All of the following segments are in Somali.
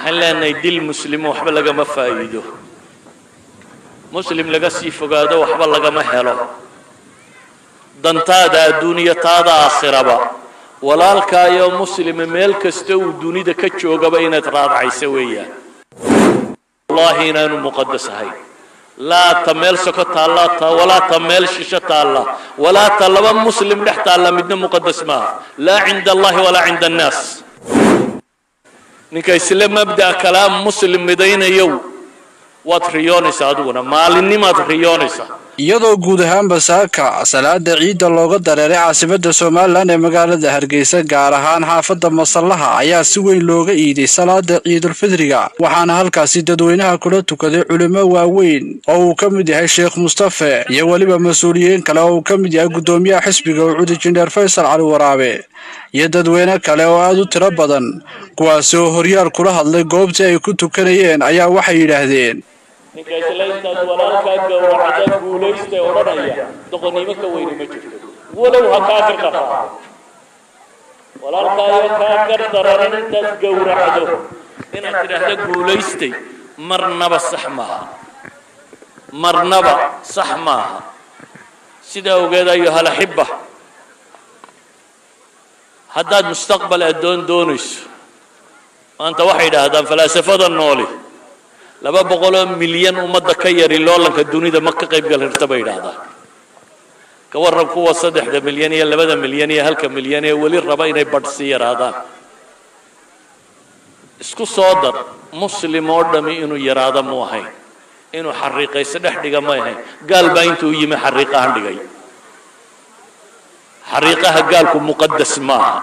waxaan leenahay dil muslimo waxba lagama faa'iido muslim laga sii fogaado waxba lagama helo dantaada adduuniya taada aakhiraba walaalkaayo muslima meel kasta uu dunida ka joogaba inaad raadcayso weeyaan wallahi inaanu muqadas ahayn laa ta meel soko taalla ta walaa ta meel shisho taalla walaa ta laba muslim dhex taalla midna muqadas maaha laa cinda allahi walaa cinda annaas ninka isla mabda'a kalaam muslim midaynayow waad riyoonaysaa adiguna maalinnimaad riyoonaysaa iyadoo guud ahaanba saaka salaada ciidda looga dareeray caasimada somalilan ee magaalada hargeysa gaar ahaan xaafadda masallaha ayaa si weyn looga iiday salaada ciidulfidriga waxaana halkaasi dadweynaha kula tukaday culimo waaweyn oo uu ka mid yahay sheekh mustafe iyo weliba mas-uuliyiin kale oo uu ka mid yahay guddoomiyaha xisbiga ucud injineer faysal cali waraabe iyo dadweyne kale oo aada u tiro badan kuwaasi oo horyaal kula hadlay goobtii ay ku tukanayeen ayaa waxay yidhaahdeen ninka isla intaad walaalkaa gowracda guulaystay odhanaya doqonnimo ka weyni ma jirto walow ha kaa gar daraa walaalkaayo kaa gar daran intaad gowracdo inaad tidhaahdo guulaystay marnaba sax maaha marnaba sax maaha sidaa ogeed ayuhal axibba haddaad mustaqbal addoon doonayso maanta waxay idhaahdaan falaasafada nooli laba boqoloo milyan ummadda ka yari loolanka dunida ma ka qayb gal hirta bay idhaahdaan ka warran kuwa saddexda milyan iyo labada milyan iyo halka milyan ee weli raba inay badh sii yaraadaan isku soo dar muslim oo dhami inuu yaraado mu ahayn inuu xariiqayso dhex dhiga ma ahayn gaal baa intuu yimi xariiqahan dhigay xariiqaha gaalku muqadas maaha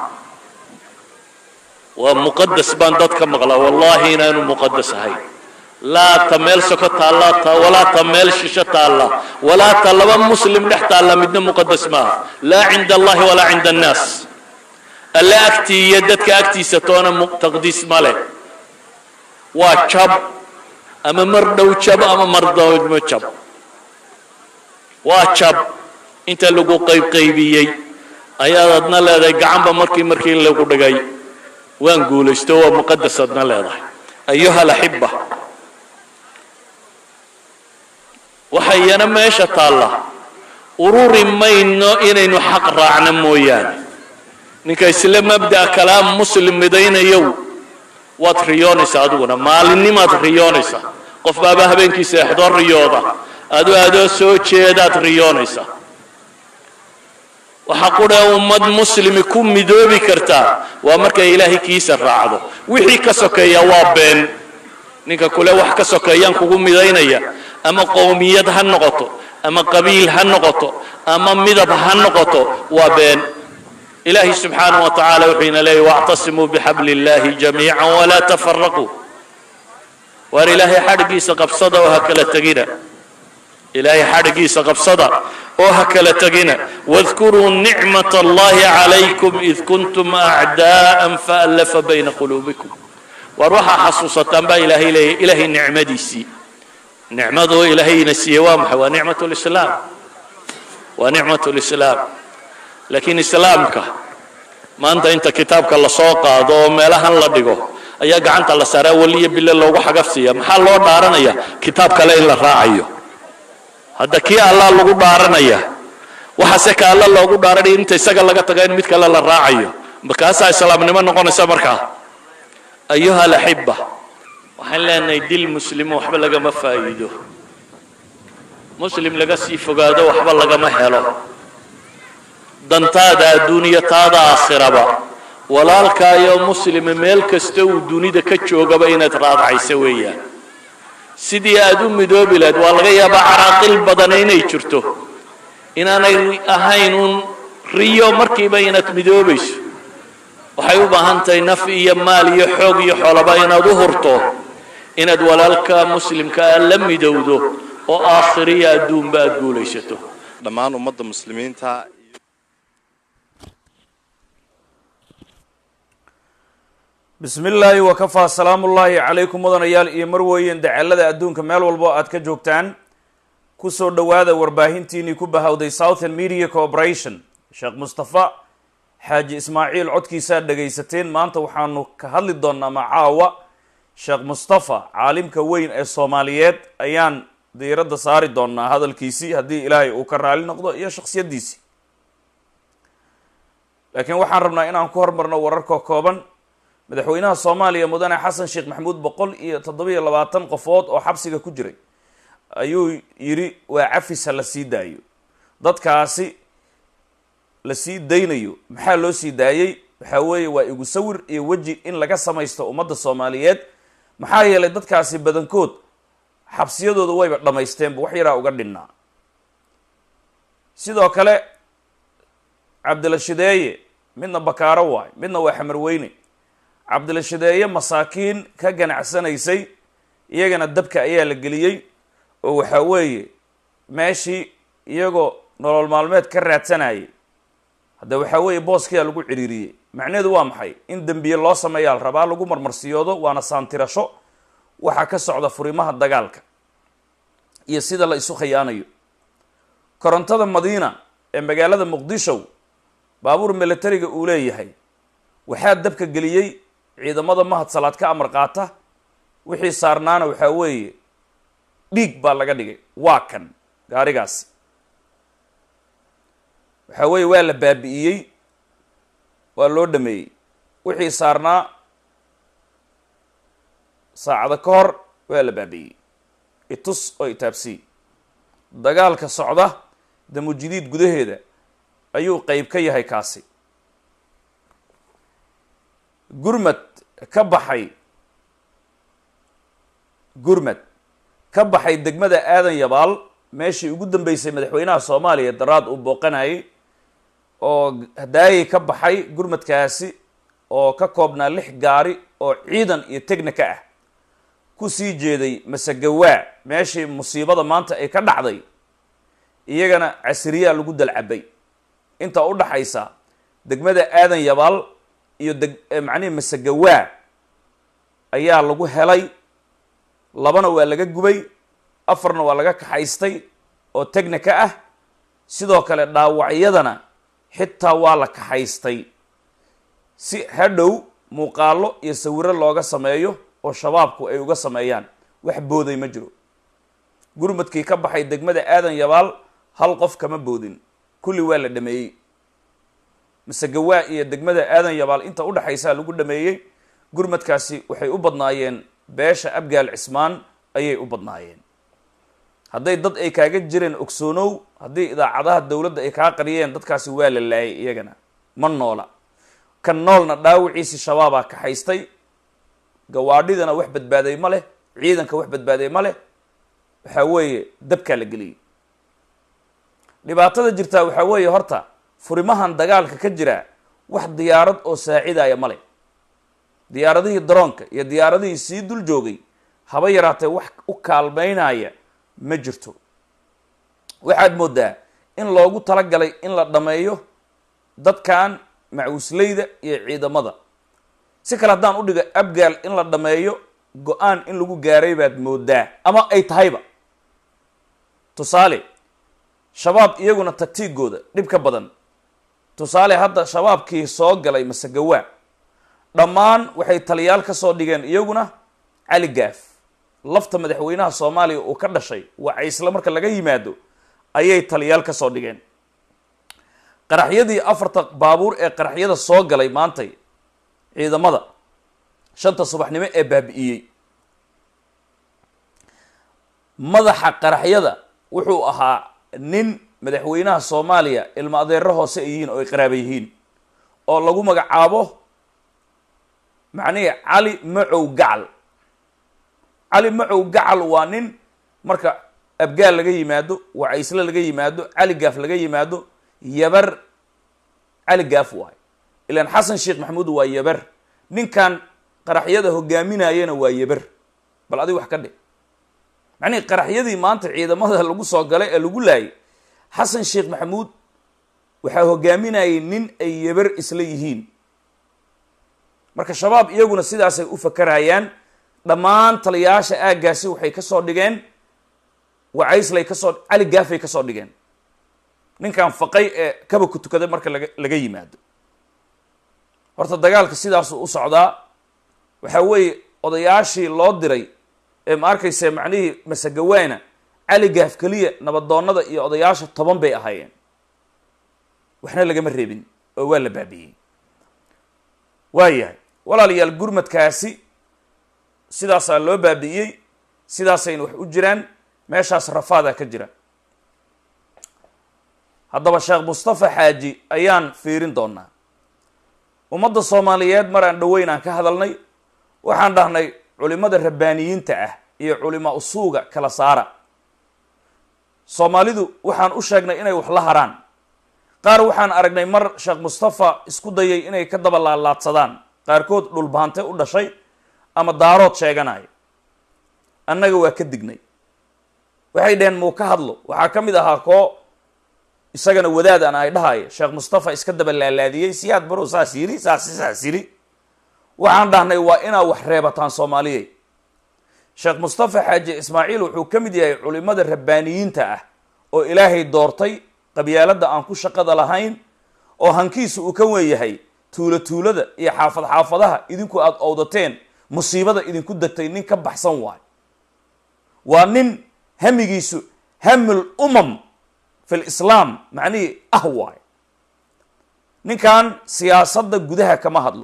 waa muqadas baan dadka maqlaa wallahi inaanu muqadas ahayn laa ta meel soko taalla ta walaa ta meel shisho taalla walaa ta laba muslim dhex taalla midna muqadas maaha laa cinda allahi walaa cinda annaas alle agtii iyo dadka agtiisa toona taqdiis ma leh waa jab ama mar dhow jab ama mar dawmo jab waa jab inta lagu qaybqaybiyey ayaad adna leedahay gacanba markii markii lagu dhigay waan guulaysto waa muqadas adna leedahay ayuha alaxiba waxa iyana meesha taalla ururi mayno inaynu xaq raacno mooyaane ninka isla mabda'a kalaam muslim midaynayow waad riyoonaysaa adiguna maalinnimaad riyoonaysaa qof baaba habeenkii seexdoo riyooda adoo adoo soo jeedaad riyoonaysaa waxaa qudhee ummad muslimi ku midoobi kartaa waa markay ilaahay kiisa raacdo wixii ka sokeeya waa been ninka kule wax ka sokeeyaan kugu midaynaya ama qowmiyad ha noqoto ama qabiil ha noqoto ama midab ha noqoto waa been ilaahi subxaanaه wa tacaala wuxuu ina leeyay wاctasimuu bixabli اllahi jamiica walaa tafaraquu waar ilaahay xadhiggiisa qabsada oo ha kala tegina ilaahay xadhiggiisa qabsada oo ha kala tegina wadkuruu nicmaة اllahi calaykum id kuntum acdaءa faallafa bayna quluubikum waar waxaa xasuusataan baa ilaahay leeyahy ilaahay nicmadiisii nicmadoo ilaahayna siiyey waa maxay waa nicmat lislaam waa nicmat lislaam laakiin islaamka maanta inta kitaabka lasoo qaado oo meelahan la dhigo ayaa gacanta la saaraa weliyo bille loogu xagafsiiya maxaa loo dhaaranaya kitaab kale in la raacayo hadda kii allah lagu dhaaranaya waxaase ka alla loogu dhaaranaya inta isaga laga taga in mid kale la raacayo markaasaa islaamnimo noqonaysa markaa ayuha alaxiba waxaan leenahay dil muslimo waxba lagama faa'iido muslim laga sii fogaado waxba lagama helo dantaada adduuniya taada aakhiraba walaalkaayo muslima meel kasta uu dunida ka joogaba inaad raadcayso weeyaan sidii aad u midoobi lahayd waa laga yaabaa caraaqil badana inay jirto inaanay ahayn uun riyo markiiba inaad midoobayso waxay u baahan tahay naf iyo maal iyo xoog iyo xolaba inaad u hurto inaad walaalka muslimkaa la midowdo oo aakhiriya adduunba aad guulaysato dhammaan ummadda muslimiinta bismi illaahi wakafaa salaamu ullaahi calaykum mudanayaal iyo marweyen dacalada adduunka meel walbo aad ka joogtaan kusoo dhowaada warbaahintiinii ku bahowday southern media corporation sheekh mustafa xaaji ismaaciil codkiisaad dhagaysateen maanta waxaanu ka hadli doonaa macaawa sheekh mustafa caalimka weyn ee soomaaliyeed ayaan diiradda saari doonaa hadalkiisii haddii ilaahay uu ka raali noqdo iyo shaksiyaddiisii laakiin waxaan rabnaa inaan ku hormarno wararka kooban madaxweynaha soomaaliya mudane xasan sheekh maxamuud boqol iyo toddobiyo labaatan qofood oo xabsiga ku jiray ayuu yidhi waa cafisa la sii daayo dadkaasi la sii daynayo maxaa loo sii daayey waxaa weeye waa igu sawir iyo weji in laga samaysto ummadda soomaaliyeed maxaa yeelay dadkaasi badankood xabsiyadooda wayba dhammaysteenba wax yaraa uga dhinnaa sidoo kale cabdila shideeye midna bakaaro waay midna waa xamarweyne cabdila shideeye masaakiin ka ganacsanaysay iyagana dabka ayaa la geliyey oo waxaa weeye meeshii iyagoo nolol maalmeed ka raadsanayay hadda waxaa weeye booskiyaa lagu ciriiriyey macnaheedu waa maxay in dembiye loo sameeyaa la rabaa lagu marmarsiyoodo waana saantirasho waxaa ka socda furimaha dagaalka iyo sida la isu khiyaanayo korontada madiina ee magaalada muqdisho baabuur militariga uu leeyahay waxaa dabka geliyey ciidamada mahad salaad ka amar qaata wixii saarnaana waxaa weeye dhiig baa laga dhigay waa kan gaarigaasi waxaa weeye waa la baabi'iyey waa loo dhameeyey wixii saarnaa saacada ka hor waa la baabi'iyey itus oo itaabsii dagaalka socda damujidiid gudaheeda ayuu qeyb ka yahay kaasi gurmad ka baxay gurmad ka baxay degmada aadan yabaal meeshii ugu dambeysay madaxweynaha soomaaliya daraad uu booqanayay oo daayay ka baxay gurmadkaasi oo ka koobnaa lix gaari oo ciidan iyo technika ah ku sii jeeday masegawaa meeshii musiibada maanta ay ka dhacday iyagana casiriyaa lagu dalcabay inta u dhaxaysa degmada aadan yabaal iyo deg macnihi masegawaa ayaa lagu helay labana waa laga gubay afarna waa laga kaxaystay oo technika ah sidoo kale dhaawacyadana xitaa waa la kaxaystay si hadhow muuqaalo iyo sawiro looga sameeyo oo shabaabku ay uga sameeyaan wax booday ma jiro gurmadkii ka baxay degmada aadan yabaal hal qof kama boodin kulli waa la dhameeyey masegawaa iyo degmada aadan yabaal inta u dhexaysaa lagu dhameeyey gurmadkaasi waxay u badnaayeen beesha abgaal cismaan ayay u badnaayeen hadday dad ay kaaga jireen ogsoonow haddii idaacadaha dowladda ay kaa qariyeen dadkaasi waa la laayay iyagana ma noola kan noolna dhaawiciisi shabaabaa kaxaystay gawaadhidana wax badbaaday ma leh ciidanka wax badbaaday ma leh waxaa weeye dabkaa la geliyey dhibaatada jirtaa waxaa weeye horta furimahan dagaalka ka jira wax diyaarad oo saacidaya ma leh diyaaradihii daroonka iyo diyaaradihii sii dul joogay haba yaraatee wax u kaalmeynaya ma jirto waxaad moodaa in loogu talagalay in la dhameeyo dadkan macuusleyda iyo ciidamada si kale haddaan u dhigo abgaal in la dhameeyo go-aan in lagu gaaray baad moodaa ama ay tahayba tusaale shabaab iyaguna tagtiigooda dhib ka badan tusaale hadda shabaabkii soo galay masegawaa dhammaan waxay taliyaal ka soo dhigeen iyaguna cali gaaf lafta madaxweynaha soomaaliya uu ka dhashay waa isla marka laga yimaado ayay taliyaal ka soo dhigeen qaraxyadii afarta baabuur ee qaraxyada soo galay maantay ciidamada shanta subaxnimo ee baabi'iyey madaxa qaraxyada wuxuu ahaa nin madaxweynaha soomaaliya ilmo adeero hoose ay yihiin oo ay qaraaba yihiin oo lagu magacaabo macnihi cali macow gacal cali macow gacal waa nin marka abgaal laga yimaado wacaysle laga yimaado cali gaaf laga yimaado yabar cali gaaf waayo ilaan xasan sheekh maxamuud waa yabar ninkan qaraxyada hogaaminayana waa yabar bal adig wax ka dhe macnihi qaraxyadii maanta ciidamada lagu soo galay ee lagu laayay xasan sheekh maxamuud waxaa hogaaminayay nin ay yabar isla yihiin marka shabaab iyaguna sidaasay u fakarayaan dhammaan taliyaasha aaggaasi waxay ka soo dhigeen wacayslay kasoo cali gaafay ka soo dhigeen ninkan faqay ee kaba ku tukaday marka laga laga yimaado horta dagaalka sidaasuu u socdaa waxaa weeye odayaashii loo diray ee ma arkayse macnihii masegawaana cali gaaf keliya nabadoonnada iyo odayaasha toban bay ahaayeen waxna lagama reebin oo waa la baabi'iyey waa yahay walaalayaal gurmadkaasi sidaasaa loo baabi'iyey sidaasayna wax u jiraan meeshaas rafaadaa ka jira haddaba sheekh mustafa xaaji ayaan fiirin doonaa ummadda soomaaliyeed mar aan dhoweyn aan ka hadalnay waxaan dhahnay culimada rabbaaniyiinta ah iyo culimaa usuuga kala saara soomaalidu waxaan u sheegnay inay wax la haraan qaar waxaan aragnay mar sheekh mustafa isku dayay inay ka daba laalaadsadaan qaarkood dhulbaante u dhashay ama daarood sheeganaya annaga waa ka dignay waxay dhaheen muu ka hadlo waxaa ka mid ahaa koo isagana wadaad aan ay dhahaya sheekh mustafa iska daba laalaadiyey siyaad barow saas yiri saas saas yiri waxaan dhahnay waa inaa wax reebataan soomaaliyey sheekh mustafa xaaji ismaaciil wuxuu ka mid yahay culimada rabbaaniyiinta ah oo ilaahay doortay qabyaaladda aan ku shaqada lahayn oo hankiisu uu ka wen yahay tuulo tuulada iyo xaafad xaafadaha idinku aada owdateen musiibada idinku degtay nin ka baxsan waayo waa nin hamigiisu hamul umam fi lislaam macnihii ah waayo ninkan siyaasadda gudaha kama hadlo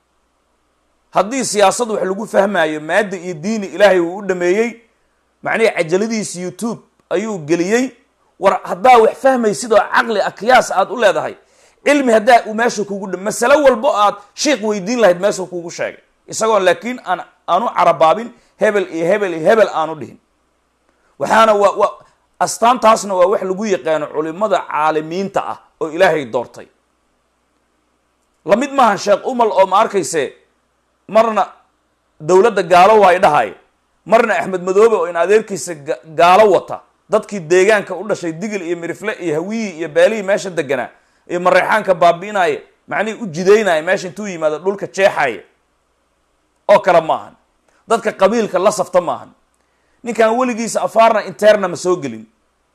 haddii siyaasad wax lagu fahmaayo maadda iyo diini ilaahay uu u dhameeyey macnihii cajaladiisa youtube ayuu geliyey war haddaa wax fahmay sidoo caqli a kiyaas aad u leedahay cilmi haddaa uu meesha kugu dha masalo walbo aad sheikh weydiin lahayd meesha kugu sheegay isagoon laakiin aan aanu carabaabin hebel iyo hebel iyo hebel aanu dhihin waxaana waa waa astaantaasna waa wax lagu yaqaano culimada caalimiinta ah oo ilaahay doortay lamid maahan sheekh umal oo ma arkayse marna dowladda gaalo waa dhahay marna axmed madoobe oo in adeerkiisa gaalo wata dadkii deegaanka u dhashay digil iyo mirifle iyo hawiyii iyo beelihii meesha deganaa iyo mareexaanka baabi'inaya macnihii u jidaynaya meesha intuu yimaado dhulka jeexaya oo kale maahan dadka qabiilka la safta maahan ninkan weligiisa afaarna interna ma soo gelin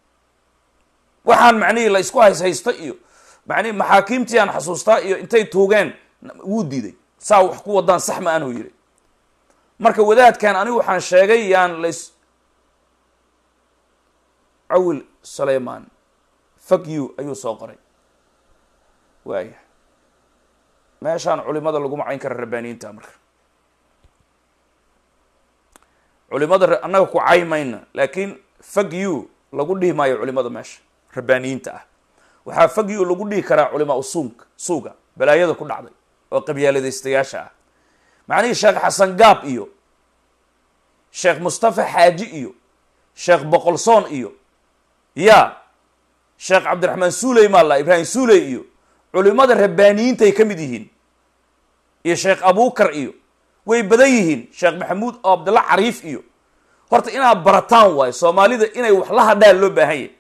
waxaan macnihii la isku hays haysto iyo macnihi maxaakiimtii aan xasuustaa iyo intay tuugeen wuu diiday saa wax ku wadaan sax ma anuu yidhi marka wadaadkan anigu waxaan sheegay yaan lays cawil sulayman fak you ayuu soo qoray waaya meeshaan culimada lagu macayn kara rabbaaniyiinta marka culimada annaga ku caymayna laakiin fak you lagu dhihi maayo culimada meesha rabbaaniyiinta ah waxaa fak you lagu dhihi karaa culimaa usuumka suuga balaayada ku dhacday oo qabyaaladaystayaasha ah macnihii sheekh xasan gaab iyo sheekh mustafa xaaji iyo sheekh boqolsoon iyo ya sheekh cabdiraxmaan suuley maalla ibraahim suuley iyo culimada rabbaaniyiintay ka mid yihiin iyo sheekh abukar iyo way badan yihiin sheekh maxamuud oo abdalla cariif iyo horta inaad barataan waayo soomaalida inay wax la hadhaan loo baahan yahy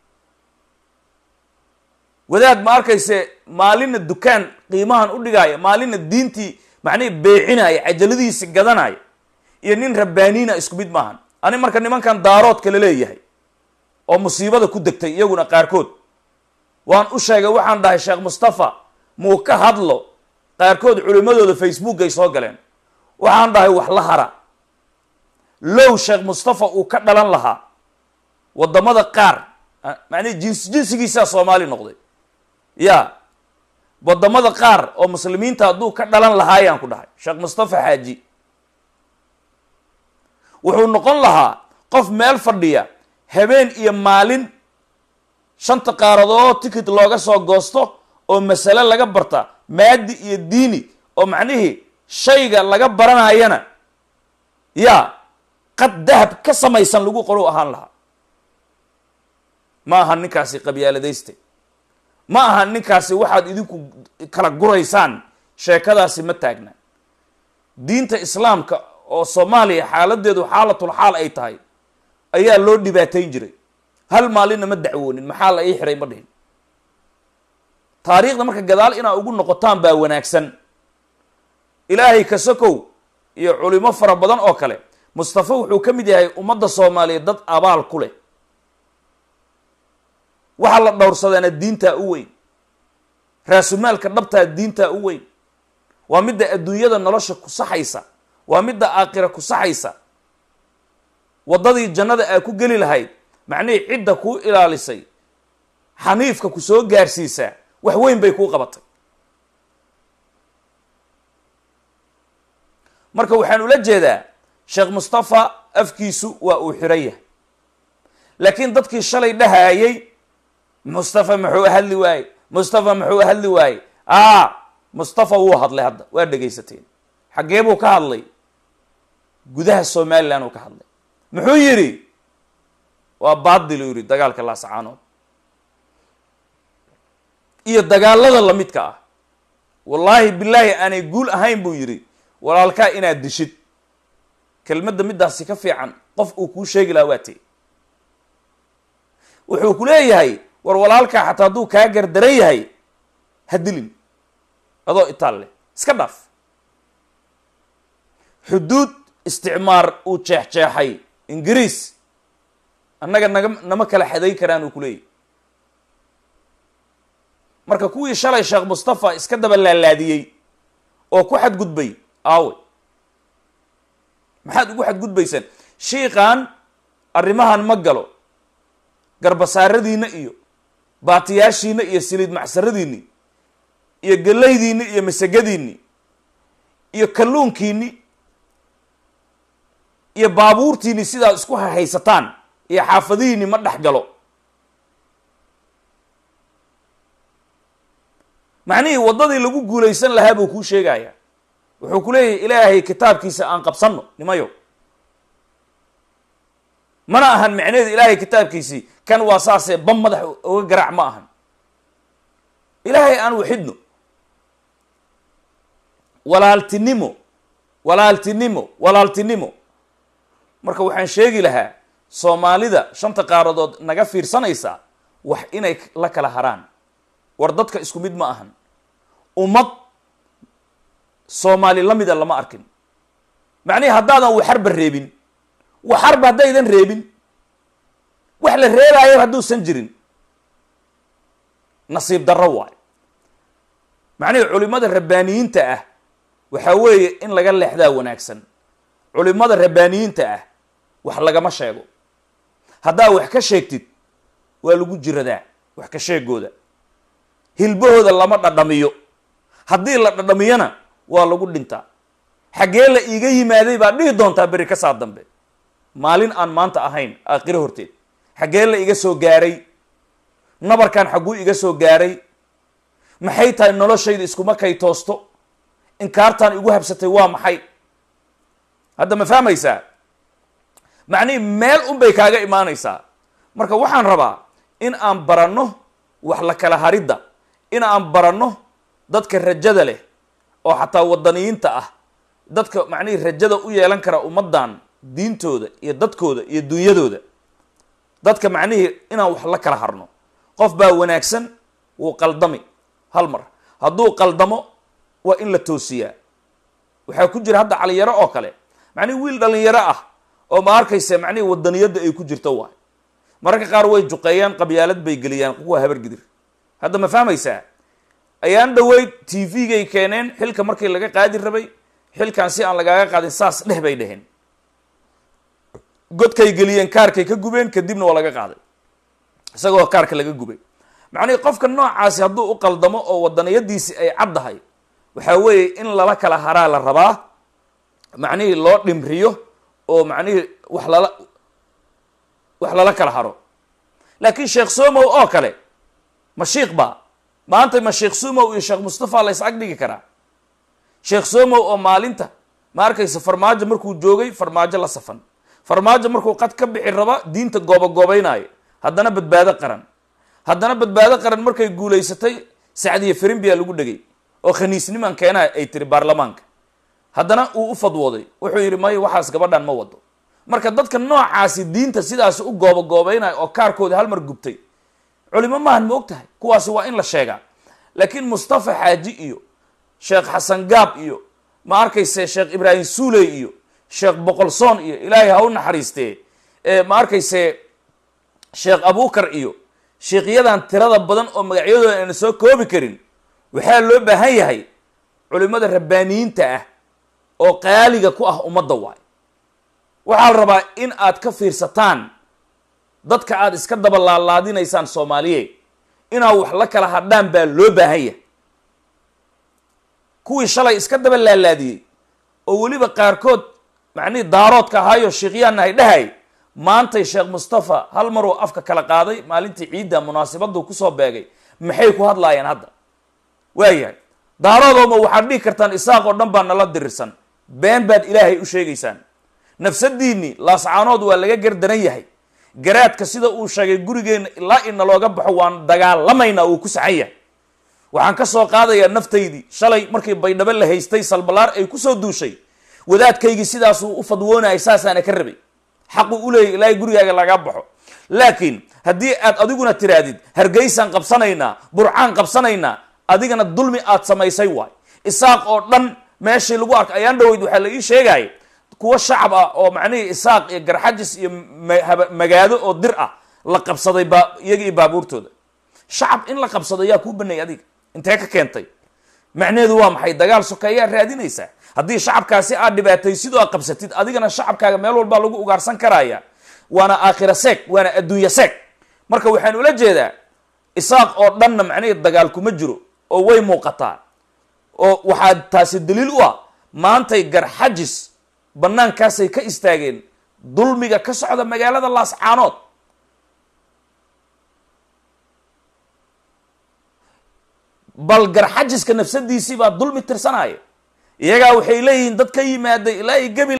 wadaad ma arkayse maalina dukaan qiimahan u dhigaaya maalina diintii macnihi beecinaya cajaladiisi gadanaya iyo nin rabbaaniina isku mid maahan ani marka nimankan daaroodka la leeyahay oo musiibada ku degtay iyaguna qaarkood waan u sheegay waxaan dhahay sheekh mustafa muu ka hadlo qaarkood culimadooda facebook ay soo galeen waxaan dhahay wax la hara low sheekh mustafa uu ka dhalan lahaa waddamada qaar macnihi jins jinsigiisaa soomaali noqday ya waddamada qaar oo muslimiinta hadduu ka dhalan lahaayaan ku dhahay sheekh mustafa xaaji wuxuu noqon lahaa qof meel fadhiya habeen iyo maalin shanta qaaradood ticket looga soo goosto oo masale laga barta maadi iyo diini oo macnihii shayga laga baranayana yaa qad dahab ka samaysan lagu qoro ahaan lahaa ma aha ninkaasi qabyaaladayste ma aha ninkaasi waxaad idinku kala guraysaan sheekadaasi ma taagna diinta islaamka oo soomaaliya xaaladeedu xaalatul xaal ay tahay ayaa loo dhibaatayn jiray hal maalinna ma dacwoonin maxaa la ii xiray ma dhihin taariikhda marka gadaal inaa ugu noqotaan baa wanaagsan ilaahay kasakow iyo culimo fara badan oo kale mustafa wuxuu ka mid yahay ummadda soomaaliyeed dad abaal ku leh waxaa la dhowrsadaana diintaa u weyn raasumaalka dhabtaa diintaa u weyn waa midda adduunyada nolosha ku saxaysa waa midda aakhira ku saxaysa waddadii jannada aa ku geli lahayd macnihii cidda kuu ilaalisay xaniifka ku soo gaarsiisaa wax weyn bay kuu qabatay marka waxaan ula jeedaa sheekh mustafa afkiisu waa uu xiran yahay laakiin dadkii shalay dhahaayay mustafa muxuu hadli waaye mustafa muxuu hadli waaye a mustafa wuu hadlay hadda waa dhegaysateen xaggee buu ka hadlay gudaha somalilan uu ka hadlay muxuu yidhi waa baadil uu yidhi dagaalka laasacaanood iyo dagaalada lamidka ah wallaahi bilaahi aanay guul ahayn buu yidhi walaalkaa inaad dishid kelmadda middaasi ka fiican qof uu kuu sheegi lahaa waa tee wuxuu ku leeyahay war walaalkaa xataa hadduu kaa gardaran yahay ha dilin adoo itaal leh iska dhaaf xuduud isticmaar uu jeexjeexay ingiriis annaga naga nama kala xadayn karaan uu ku leeyahy marka kuwii shalay sheekh mustafa iska daba laalaadiyey oo ku xadgudbay aawe maxaad ugu xadgudbaysaan shiikan arrimahan ma galo garbasaaradiinna iyo baatiyaashiinna iyo siliid macsaradiinni iyo gallaydiinni iyo masagadiinni iyo kalluunkiinni iyo baabuurtiinni sidaad isku haysataan iyo xaafadihiinni ma dhex galo macnihii waddadii lagu guulaysan lahaa buu kuu sheegayaa wuxuu ku leeyahay ilaahay kitaabkiisa aan qabsanno nimayo mana ahan macneheedu ilaahay kitaabkiisii kan waa saasee bam madax oga garaac ma ahan ilaahay aan waxidno walaaltinimo walaaltinimo walaaltinimo marka waxaan sheegi lahaa soomaalida shanta qaaradood naga fiirsanaysa wax inay la kala haraan war dadka isku mid ma ahan ummad soomaali la mida lama arkin macnihi haddaadan waxarba reebin waxarba haddaydan reebin wax la reebaayo hadduusan jirin nasiib darro waayo macnihi culimada rabbaaniyiinta ah waxaa weeye in laga leexdaa wanaagsan culimada rabbaaniyiinta ah wax lagama sheego haddaa wax ka sheegtid waa lagu jiradaa wax ka sheegooda hilbahooda lama dhadhamiyo haddii la dhadhamiyona waa lagu dhintaa xaggee la iiga yimaaday baad dhihi doontaa beri ka saa dambe maalin aan maanta ahayn aakhiro horteed xaggee la iga soo gaaray nabarkan xagguu iga soo gaaray maxay tahay noloshayda iskuma kay toosto inkaartaan igu habsatay waa maxay hadda ma fahmaysaa macnihi meel un bay kaaga imaanaysaa marka waxaan rabaa in aan baranno wax la kala haridda in aan baranno dadka rajada leh oo xataa wadaniyiinta ah dadka macnihii rajada u yeelan kara ummaddan diintooda iyo dadkooda iyo dunyadooda dadka macnihii inaan wax la kala harno qof baa wanaagsan wuu qaldami hal mar hadduu qaldamo waa in la toosiyaa waxaa ku jira hadda calinyaro oo kale macnihi wiil dhalinyaro ah oo ma arkaysa macnihii wadaniyadda ay ku jirto waay mararka qaar way juqeeyaan qabyaalad bay geliyaan kuwa habargidir hadda ma fahmaysaa ayaan dhaweyd t v-gay keeneen xilka markii laga qaadi rabay xilkan si aan lagaaga qaadin saas dheh bay dheheen godkay geliyeen kaarkay ka gubeen kadibna waa laga qaaday isagoo kaarka laga gubay macnihii qofka noocaasi hadduu u qaldamo oo wadaniyadiisi ay caddahay waxaa weeye in lala kala haraa la rabaa macnihii loo dhimriyo oo macnihii wax lala wax lala kala haro laakiin sheekh somow oo kale ma shiik baa maanta ma sheekh somow iyo sheekh mustafa la is ag dhigi karaa sheekh somow oo maalinta ma arkaysa farmaajo markuu joogay farmaajo la safan farmaajo markuu qad ka bixi raba diinta goobagoobeynaayo haddana badbaado qaran haddana badbaado qaran markay guulaysatay sacdiya firimbiya lagu dhegay oo khaniisniman keenaa ay tiri baarlamaanka haddana uu u fadwooday wuxuu yidhi maya waxaas gabadhan ma wado marka dadka noocaasi diinta sidaasi u goobagoobeynaya oo kaarkooda hal mar gubtay culimo maahan ma og tahay kuwaasi waa in la sheegaa laakiin mustafa xaaji iyo sheekh xasan gaab iyo ma arkayse sheekh ibraahim suuley iyo sheekh boqolsoon iyo ilaahay ha u naxariistee ma arkayse sheekh abukar iyo sheikyadan tirada badan oo magacyadooda ayna soo koobi karin waxaa loo baahan yahay culimada rabbaaniyiinta ah oo qaaliga ku ah ummadda waay waxaa la rabaa in aad ka fiirsataan dadka aad iska daba laalaadinaysaan soomaaliye inaad wax la kala hadhaan baa loo baahan yahay kuwii shalay iska daba laalaadiyey oo weliba qaarkood macnihii daaroodka ahaayo sheikyaanna hay dhahay maantay sheekh mustafa hal maruu afka kala qaaday maalintii ciidda munaasibadu kusoo beegay maxay ku hadlaayeen hadda waayahay daaroodooma waxaad dhihi kartaan isaaq oo dhan baa nala dirirsan been baad ilaahay u sheegaysaan nafsadiinni laascaanood waa laga gardaran yahay garaadka sida uu sheegay gurigeenna ilaa ina looga baxo waan dagaalamaynaa uu ku saxan yahay waxaan ka soo qaadayaa naftaydii shalay markii baydhabo la haystay salbalaar ay kusoo duushay wadaadkaygii sidaasuu u fadwoonayay saasaana ka rabay xaqu u leeyahy ilaahay gurigaaga laga baxo laakiin haddii aad adiguna tirahdid hargeysaan qabsanaynaa burcaan qabsanaynaa adigana dulmi aad samaysay waay isaaq oo dhan meeshii lagu arkay ayaan dhaweyd waxaa la ii sheegaya kuwa shacab ah oo macnihii isaaq iyo garxajis iyo magaado oo dir ah la qabsaday baa iyaga iyo baabuurtooda shacab in la qabsado yaa kuu banay adiga intee ka keentay macnaheedu waa maxay dagaal sokeeyaa raadinaysaa haddii shacabkaasi aad dhibaatay sidoo aad qabsatid adigana shacabkaaga meel walbaa lagu ugaarsan karaya waana aakhira seeg waana adduunya seeg marka waxaan ula jeedaa isaaq oo dhanna macnihii dagaal kuma jiro oo way muuqataa oo waxaa taasi daliil u ah maantay garxajis banaankaasay ka istaageen dulmiga ka socda magaalada laascaanood bal garxajiska nafsadiisii baa dulmi tirsanaya iyagaa waxay leeyihiin dad ka yimaaday ilaa iyo gebil